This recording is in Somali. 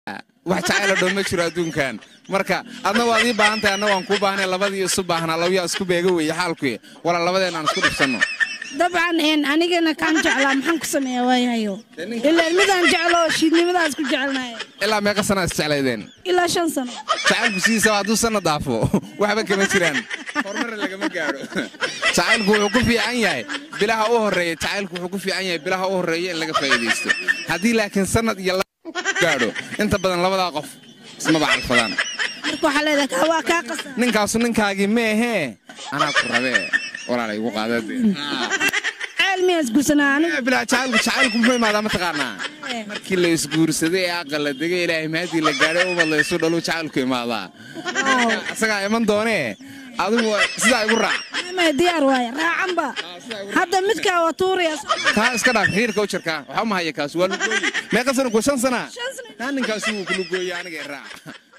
wax jacayla dhow ma jiro adduunkan marka adna waad ii baahan tahay anna waan kuu baahanay labadii isu baahnaa labayaa isku beega weeye xaalkuy walaa labadeen aan isku dhibsanno dabcan een anigana kaan jeclaa maxaan ku sameeyaa waayahayo ilaa midaan jeclo shiidnimadaas ku jecelnahay ilaa meeqa sanaa isjeclaydeen ilaa shan sano jacaylku sidiisaba hadduu sanna daafo waxba kama jiraan horumar lagama gaadho jacaylku wuxuu ku fiican yahay bilaha u horreeya jacaylku wuxuu ku fiican yahay bilaha u horreeya in laga faa'iidaysto haddii laakiin sannad iyo gaadho inta badan labadaa qof ismaba calfadaan marka waxaa leedahay kaa waa kaa qasan ninkaasu ninkaagii meehee anaa ku rabee walaalay igu qaadade ceel miyaa isguursanaa anigu bilaa jacaylku jacaylku muxuu imaadaa mataqaanaa markii la isguursaday ee aqal la degay ilaahay mahadii la gaadhay ubad la isu dhalu jacaylku imaadaa isagaa iman doonee adigu sidaa igu raac maya diyaar waaye raacanba hadda midkaa waa tuuraya kaa iska dhaaf xiriirka u jirkaa waxaa ma haya kaas waa lugooyi meeqa sana ku shan sana Shan sano. taa ninkaasi wuu ku lugooye aniga i raac